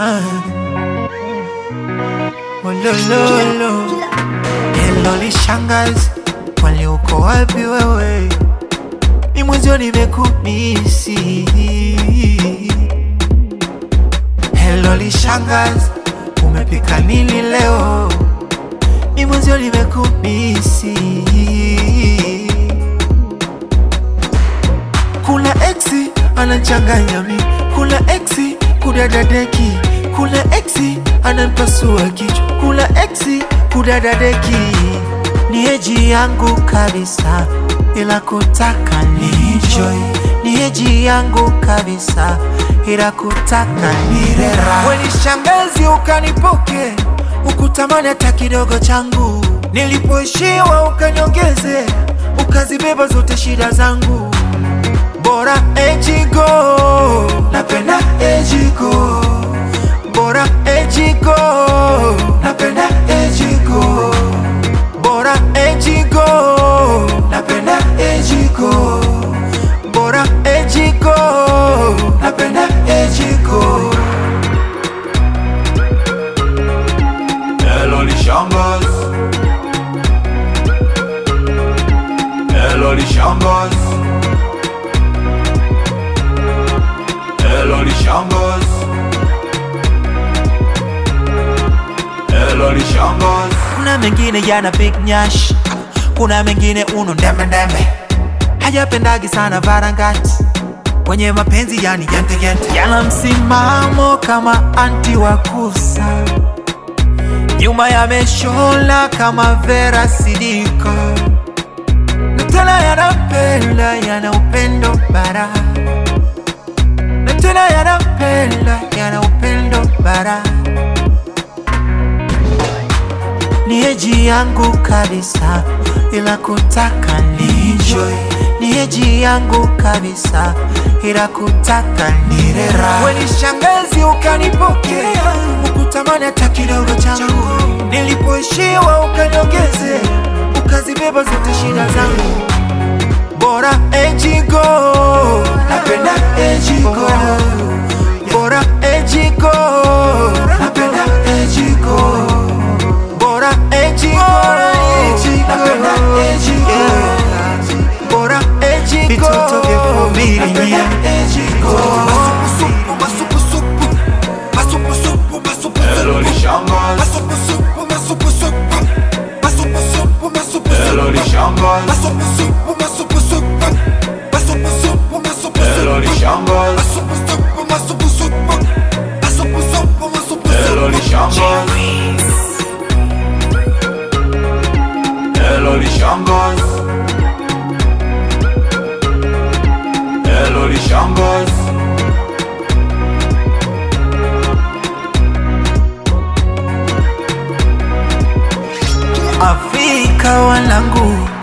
Ah. Olololo. Hello lishangazi, kwani uko wapi wewe? Ni mwenzio nimekumisi. Hello lishangazi, umepika nini leo? Ni mwenzio nimekumisi. Kuna exi anachanganya mi, kuna exi kudadadeki, kuna exi ananipasua kichwa, kuna exi kudadadeki. Ni eji yangu kabisa, ila kutaka ni enjoy. Ni eji yangu kabisa, ila kutaka ni rera. Weni shangazi ukanipoke, ukutamani hata kidogo changu. Nilipoishiwa ukaniongeze, ukazibeba zote shida zangu bora ejigo napenda ejigo bora ejigo napenda ejigo bora ejigo napenda ejigo bora ejigo napenda ejigo Hello Lishambas Hello Lishambas Hello Lishambas Hello Lishambas kuna mengine yana big nyash kuna mengine uno ndembe ndembe hajapendagi sana varangati kwenye mapenzi yani gente gente yana msimamo kama anti wa kusa nyuma yameshola kama vera sidika na tena yanapenda yana upendo bara na tena yanapenda yana upendo bara ni eji yangu kabisa, ila kutaka ni enjoy. Ni eji yangu kabisa, ila kutaka ni rera. Weni shangazi ukanipokea, ukutamani hata kidogo changu. Nilipoishiwa ukaniongeze, ukazibeba zote shida zangu. Bora ejigo, napenda ejigo. Bora ejigo, napenda ejigo bora ejigo napenda ejigo bora ejigo vitoto vya vumilia Hello Lishambas Hello Lishambas Hello Lishambas Hello Lishambas Hello Lishambas Hello Lishambas Afrika wanangu